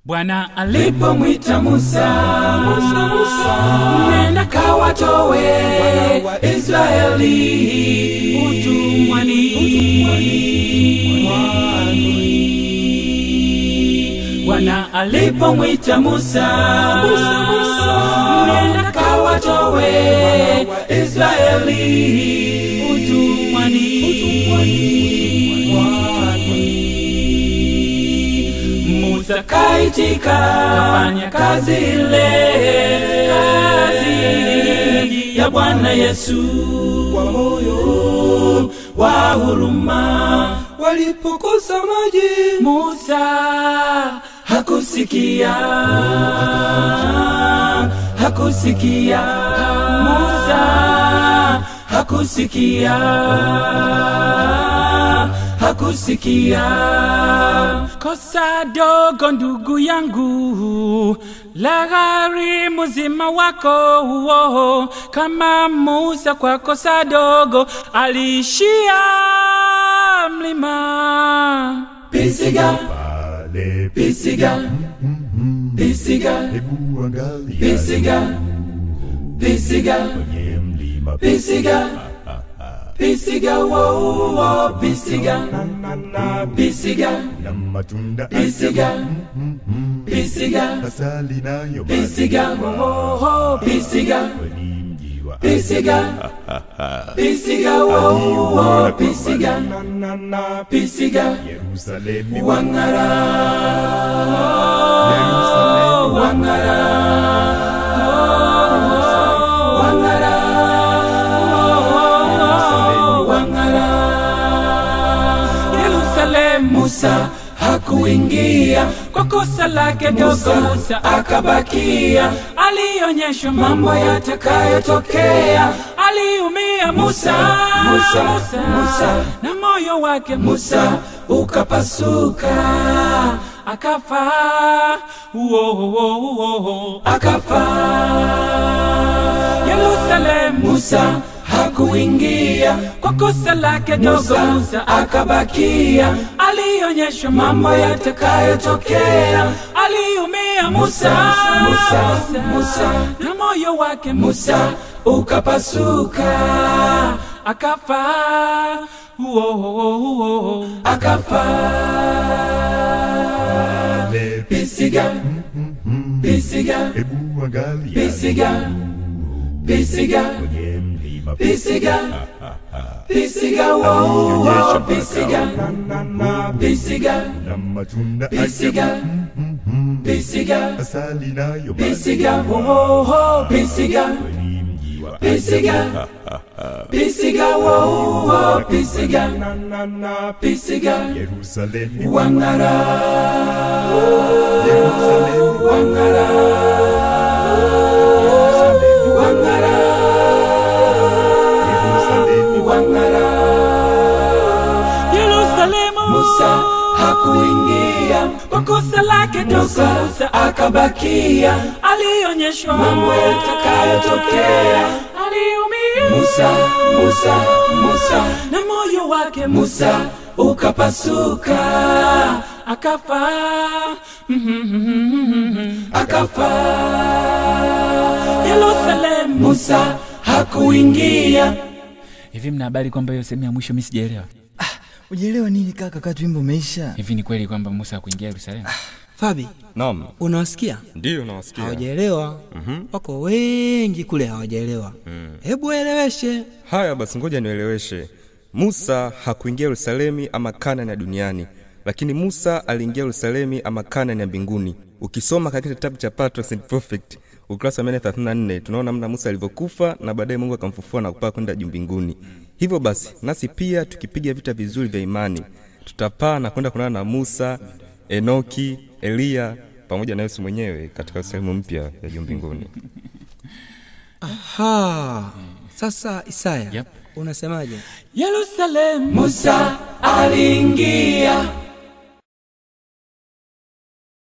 Bwana alipomwita Musa, Musa, Musa, nenda kawatowe Israeli utumwani, Bwana alipomwita Musa, Musa, Musa, nenda kawatowe Israeli utumwani, Musa kaitika kafanya kazi ile kazi ya Bwana Yesu kwa moyo wa huruma. walipokosa maji Musa hakusikia, hakusikia. Musa hakusikia, hakusikia. Kosa dogo ndugu yangu la gharimu mzima wako huo, kama Musa kwa kosa dogo aliishia mlima. Pisiga, pale pisiga, pisiga, hebu angalia pisiga, pisiga, kwenye mlima pisiga, pisiga, wo wo, pisiga, pisiga, na matunda pisiga, pisiga, asali nayo pisiga, wo wo, pisiga, kwenye mji wa pisiga, pisiga, wo wo, pisiga, pisiga, Yerusalemu wangara, Yerusalemu wangara, wangara, wangara. Yerusalemu Musa hakuingia kwa kosa lake dogo, Musa akabakia. Alionyeshwa mambo yatakayotokea, aliumia Musa, Musa, Musa, Musa, na moyo wake Musa ukapasuka akafa, uo, uo, uo, akafa. Yerusalemu Musa hakuingia kwa kosa lake dogo, Musa akabakia. Alionyeshwa mambo yatakayotokea, aliumia Musa, Musa, Musa, na moyo wake Musa ukapasuka akafa, uo, uo, uo, akafa. pale Pisiga, pisiga, hebu angalia pisiga, pisiga, kwenye mlima pisiga, pisiga, wo, wo, pisiga, pisiga, na matunda pisiga, pisiga, asali nayo pisiga, wo, wo, pisiga, kwenye mji wa pisiga, pisiga, wo, wo, pisiga, pisiga, Yerusalemu wangara, Yerusalemu wangara, wangara, Yerusalemu wangara. Yerusalemu Musa hakuingia kwa kosa lake dogo, Musa akabakia. Alionyeshwa mambo yatakayotokea, aliumia Musa, Musa, Musa, na moyo wake Musa ukapasuka akafa, akafa. Yerusalemu Musa hakuingia. Hivi mna habari kwamba hiyo sehemu ya mwisho mimi sijaelewa? ujielewa nini kaka kati wimbo umeisha Hivi ni kweli kwamba Musa hakuingia Yerusalemu? fabi Naam, unawasikia ndiyo nawasikia. hawajaelewa wako wengi kule hawajaelewa hebu waeleweshe Haya basi, ngoja nieleweshe. Musa hakuingia Yerusalemu ama Kanani ya duniani, lakini Musa aliingia Yerusalemu ama Kanani ya mbinguni. Ukisoma katika kitabu cha Patriarchs and Prophet ukurasa wa 134 tunaona namna Musa alivyokufa na baadaye Mungu akamfufua na kupaa kwenda juu mbinguni. Hivyo basi, nasi pia tukipiga vita vizuri vya imani, tutapaa na kwenda kuonana na Musa, Enoki, Eliya pamoja na Yesu mwenyewe katika sehemu mpya ya juu mbinguni. ha sasa isaya Yep. unasemaje Yerusalemu Musa aliingia